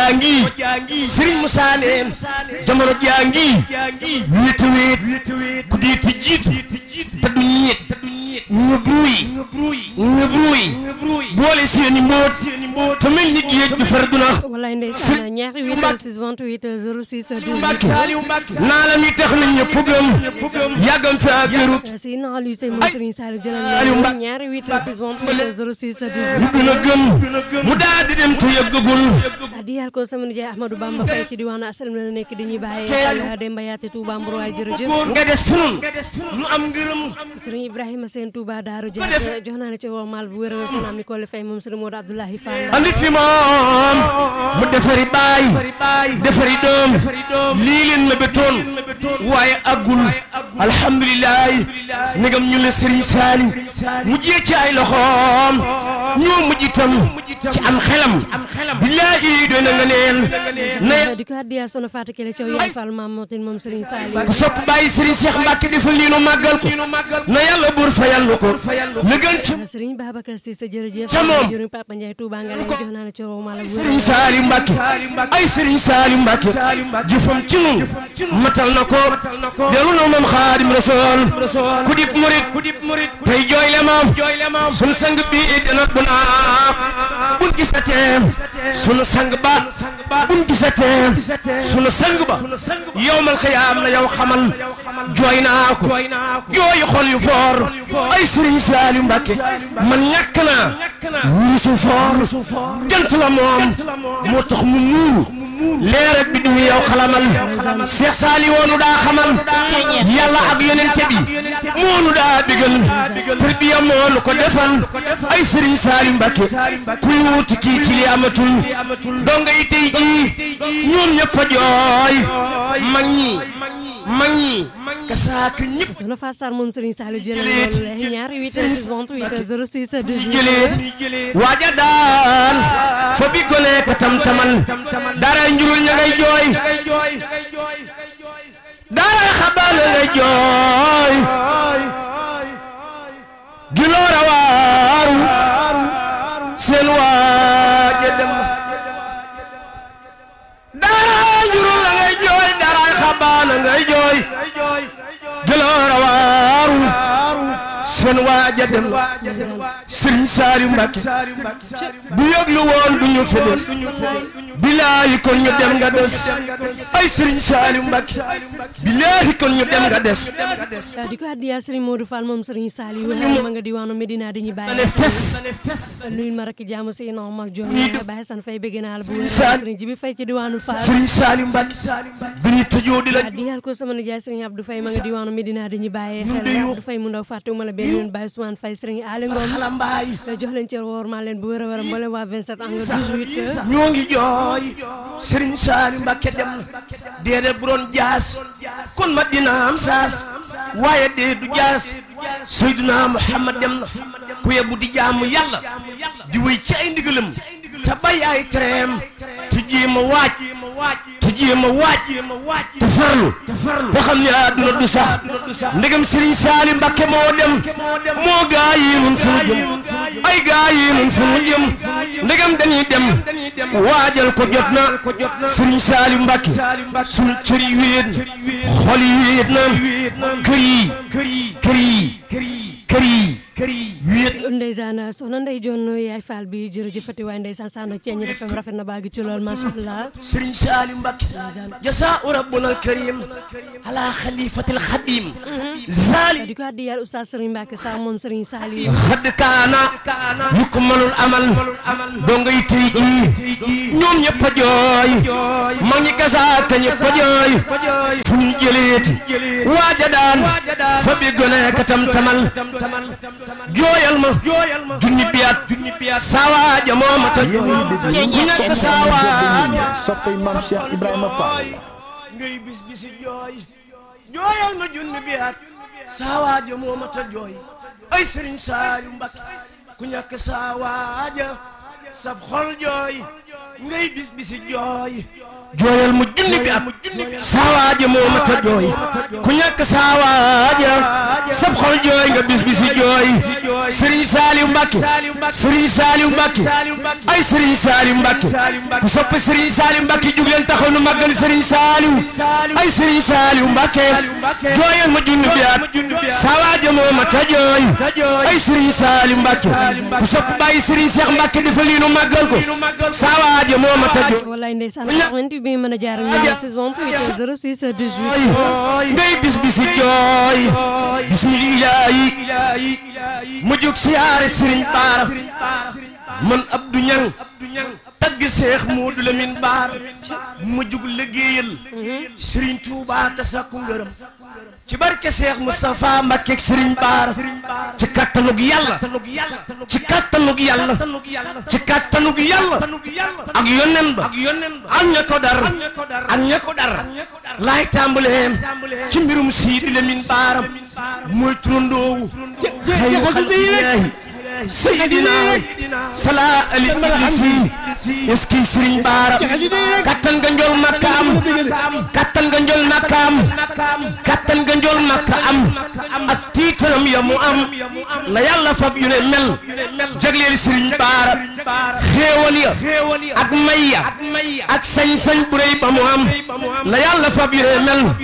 jaangi Serigne Moussa ne jamono jaangi wéet wéet ku di ti jiitu te du ñiit ñu bruy ñu bruy boole seeni mbóot te mel ni géej du far du nax wallaay ndeysaan ñaari 8 6 28 06 Mbàkke naa la mi tax na ñëpp gëm yàggam fi ak wéru si naa luy say moom Serigne Saliou jëlal ñu ñaari 8 6 28 06 ñu gën a gëm mu daal di dem te yëggagul di yàlla ko sama nijaay Ahmadou Bamba Faye ci diwaanu asalam la nekk di ñuy bàyyi xel Demba Yaate Touba Mbour waay jërëjëf nga des fi nun nu am ngërëm Serigne Ibrahima Sène Touba Daaru Dia jox naa ne ci wormaal bu wér a soxna mi Kole Faye moom Serigne Modou Abdoulahi Fall andi fi moom mu defari baay defari doom lii leen ma betoon waaye aggul alhamdulilah nigam ñu la Serigne Saliou mujjee ci ay loxoom ñoo mujj itam ci am xelam billaahi doy na nga neen na di ko addiya sono Fatou Kelle Thiaw yaay Fall maam mootin moom Serigne Saliou ku sopp bàyyi Serigne Cheikh Mbacke defal lii nu màggal ko na yàlla buur fayal nu ko la gën ci Serigne Babacar Cissé jërëjëf Ca moom. jërëjëf Papa Ndiaye Touba nga leen jox naa la ci wormaal bu Serigne wér Saliou Mbacke ay Serigne Saliou Mbacke jëfam ci nun matal na ko delu na moom Xaadim Rasool ku dib murit tey jooy le moom sun sang bi dina bu naa bun gisatee sunu sang ba bun gisatee sunu sang ba yowmal xiyaam la yow xamal jooy naa ko jooy xol yu foor ay Serigne Saliou Mbacke man ñàkk naa wurusu foor jant la moom moo tax mu muuru leer ak bi du yow xalamal Cheikh Saliou woonu daa xamal yàlla ak yonente bi moonu daa digal tarbiya moonu ko defal ay Serigne Saliou Mbacke kuy wuti kii ci li amatul donga yi tey jii ñoom ñëpp a jooy mag ñi mag ñi kasaaka ñëpp sono Fatou Sarr moom Serigne Saliou jëlal loolu ñaari 8 6 28 06 18 jëlee waaja daan fa bi gone ka tam tamal daaray njurul ña ngay jooy daaray xabaal ngay jooy giloora waaru seen waaja dem daaray njurul la ngay jooy daaray xabaal ngay jooy giloora waaru seen waaja dem Serigne Saliou Mbacke bu yëglu woon du ñu fi des bilaahi kon ñu dem nga des ay Serigne Saliou Mbacke bilaahi kon ñu dem nga des di ko addiya Serigne Modou Fall moom Serigne Saliou ma nga diwaanu Medina di ñu ne bàyyi fes nuyu ma rakk jaamu si non mag jox bàyyi san fay bëgg naa la bu wér Sal- Serigne Jibi Fay ci diwaanu Fall Serigne Saliou Mbacke bi ñu tëjoo di la di yàlla ko sama nijaay Serigne Abdou Faye ma nga diwaanu Medina di ñu bàyyi xel Abdou Faye mu ndaw fàttewuma la benn yoon Baye Ousmane Faye Serigne Ali Ngom xalambaay jox leen ci woor maa leen bu wér a wér mboolem waa 27 ang 18 ñoo ngi jooy Serigne Saliou Mbacke dem na déedéet bu doon jaas kon ma dina am saas waaye dee du jaas Seydina Muhammad dem na ku yebbu di jaamu yàlla di wéy ci ay ndigalam te bay ay tereem te jéem a waaj te jéem a waaj te farlu te xam ne àdduna du sax ndegam Serigne Saliou Mbacke moo dem moo gaa yi mun fu mu jëm ay gaa yi mun fu mu jëm ndegam dañuy dem waajal ko jot na Serigne Saliou Mbacke sunu cër yi wéet xol yi wéet na kër yi kër yi kër yi kër yi kër yi wéet ndeysaan soxna Ndey Joon yaay Fall bi jërëjëfati waaye ndeysaan sànno ceeñ ñi defam rafet na baagi ci lool macha allah Serigne Saliou Mbacke jasaa'u rabbuna al-karim ala khalifatil khadim zali di ko addi yàlla oustaz Serigne Mbacke sa moom Serigne Saliou xadd kaana ñu ko mënul amal donga yi tey jii ñoom ñëpp a jooy mag ñi gasaaka ñëpp a jooy fu ñu jëleeti waaja daan fa bi gone ka tam tamal jooyal ma junni biyaat saa waaja moo ma ta jooy ñu nekk saa waaja soppay maam Cheikh Ibrahima Fall ngay bis bisi jooy jooyal ma junni biyaat saa waaja moo ma ta jooy ay Serigne Saliou Mbacke ku ñàkk saa waaja sab xol jooy ngay bis bisi jooy jooyal mu junni bi at saa waaja moo ma ta jooy ku ñàkk saa waaja sab xol jooy nga bis bisi jooy Serigne Saliou Mbacke Serigne Saliou Mbacke ay Serigne Saliou Mbacke ku sopp Serigne Saliou Mbacke jug leen taxaw nu màggal Serigne Saliou ay Serigne Saliou Mbacke jooyal ma junni biyaat sawaaja moo ma ta jooy ay Serigne Saliou Mbacke ku sopp bàyyi Serigne Cheikh Mbacke dafa lii nu màggal ko sawaaja moo ma ta jooy wallaay ndeysaan 88 bi mën a jaar ak ñoom saison 8 06 18 ngay bis bisi jooy bismillahi mu jóg siyaare Serigne Baara man Abdou Niang tagg Seex Moodu Lamin Baar mu jug liggéeyal Serigne Touba te sakku ngërëm ci barke Seex Moustapha Mbakke ak Serigne Baar ci kattanug yàlla ci kattanug yàlla ci kattanug yàlla ak yonen ba ak ña ko dar ak ña ko dar laay tàmbaleem ci mbirum Sidi Lamin Baaram mooy turandoowu xayru xalqillaahi Seydina Sala Ali Iblisi est-ce que Serigne Bara kattan nga njol makka am kattan nga njol makka am kattan nga njol makka am ak tiitaram ya mu am la yàlla fab yu ne mel jagleel Serigne Bara xéewal ya ak may ya ak sañ-sañ bu rëy ba mu am la yàlla fab yu ne mel